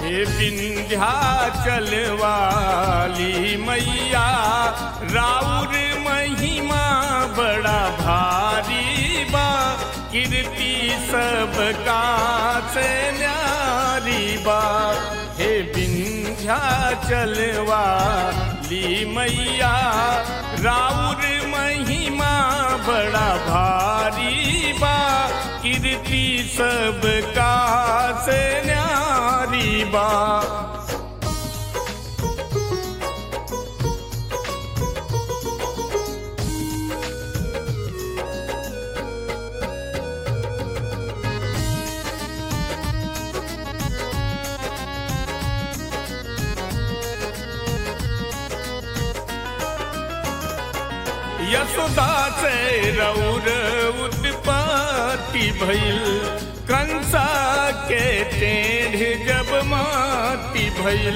हे विंध्याचल वाली मैया राउर महिमा बड़ा भारी बा कीर्ति सबका से न्यारी बा हे विंध्याचल वाली मैया राउर महिमा बड़ा भारी बा कीर्ति सबका से न्यारी बा यशोदा से रौर उत्पत्ति भइल कंसा के टेढ़ जब माती भइल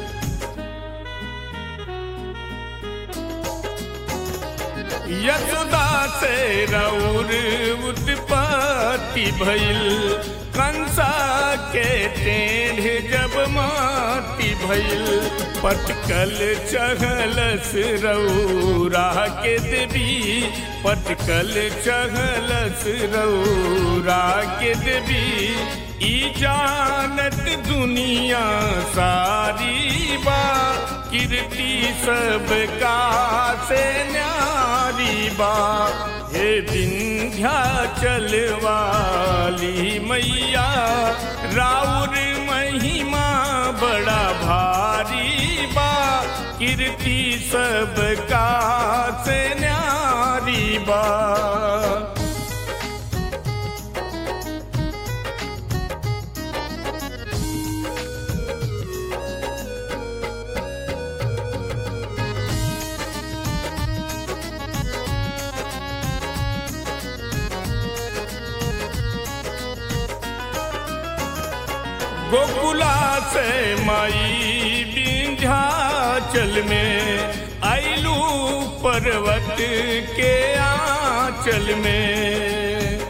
यशोदा से रौर उत्पत्ति भइल कंसा के टेढ़ जब माती भइल पटकल चहलस रौरा के देवी पटकल चहलस रौरा के देवी ई जानत दुनिया सारी बा कीर्ति सबका से न्यारी बा हे विंध्याचल वाली मैया राउर महिमा बड़ा भारी बा कीर्ति सबका से न्यारी बा गोकुला से माई विंध्याचल में आइलू पर्वत के आंचल में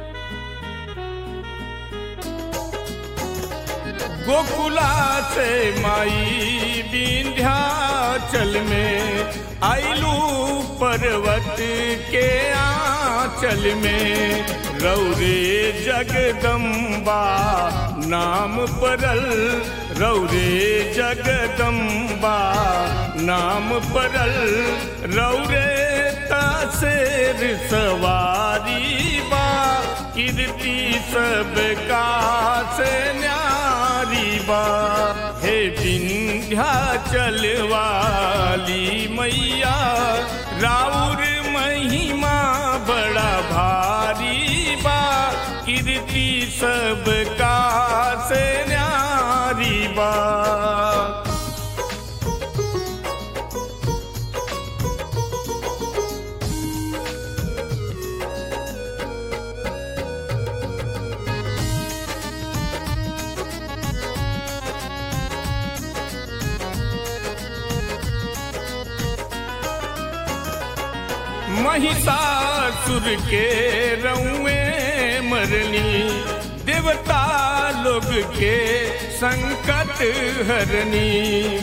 गोकुला से माई विंध्याचल में आइलू पर्वत के आंचल में रौरे जगदम्बा नाम परल रौरे जगदम्बा नाम परल रौरे तासेर सवारी बा कीर्ति सबका से न्यारी बा हे विंध्याचल वाली मैया राउर महिमा बड़ा भारी बा कीर्ति सबका से न्यारी बा महिषासुर के रउए मरनी देवता लोग के संकट हरनी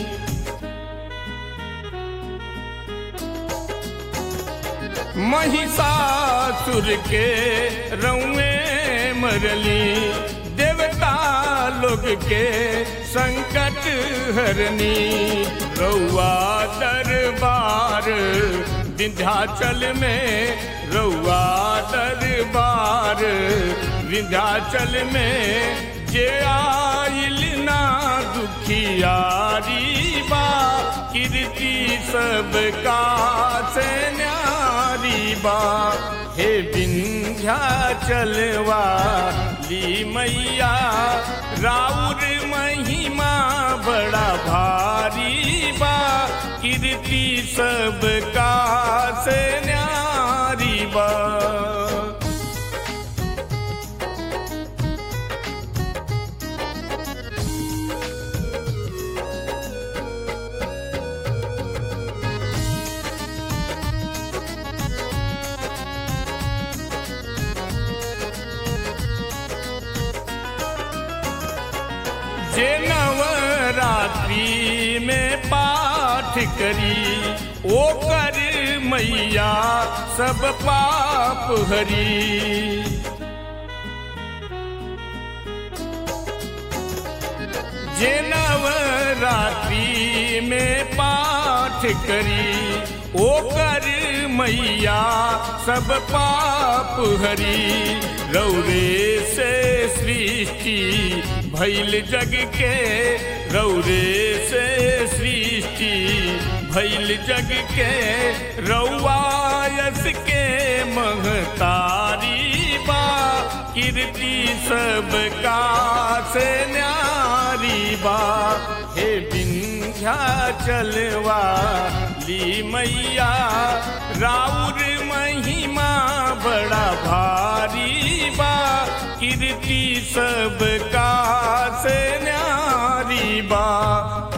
महिषासुर के रउए मरली देवता लोग के संकट हरनी रउआ दरबार विंध्याचल में रउआ दरबार विंध्याचल में जे आइल ना दुखियारी बा कीर्ति सबका से न्यारी बा हे विंध्याचल वाली मैया राउर महिमा बड़ा भारी बा कीर्ति सबका से न्यारी बा जे नव रात्रि में पाठ करी ओ कर मैया सब पाप हरी जे नवरात्रि में पाठ करी ओ कर मैया सब पाप हरी रौरे से सृष्टि भैल जग के रौरे से सृष्टि भैल जग के रौवायस के महतारी बा कीर्ति सब का से न्यारी बा हे विंध्या चलवा ली मैया राउर महिमा बड़ा भारी बा कीर्ति सब का से न्यारी बा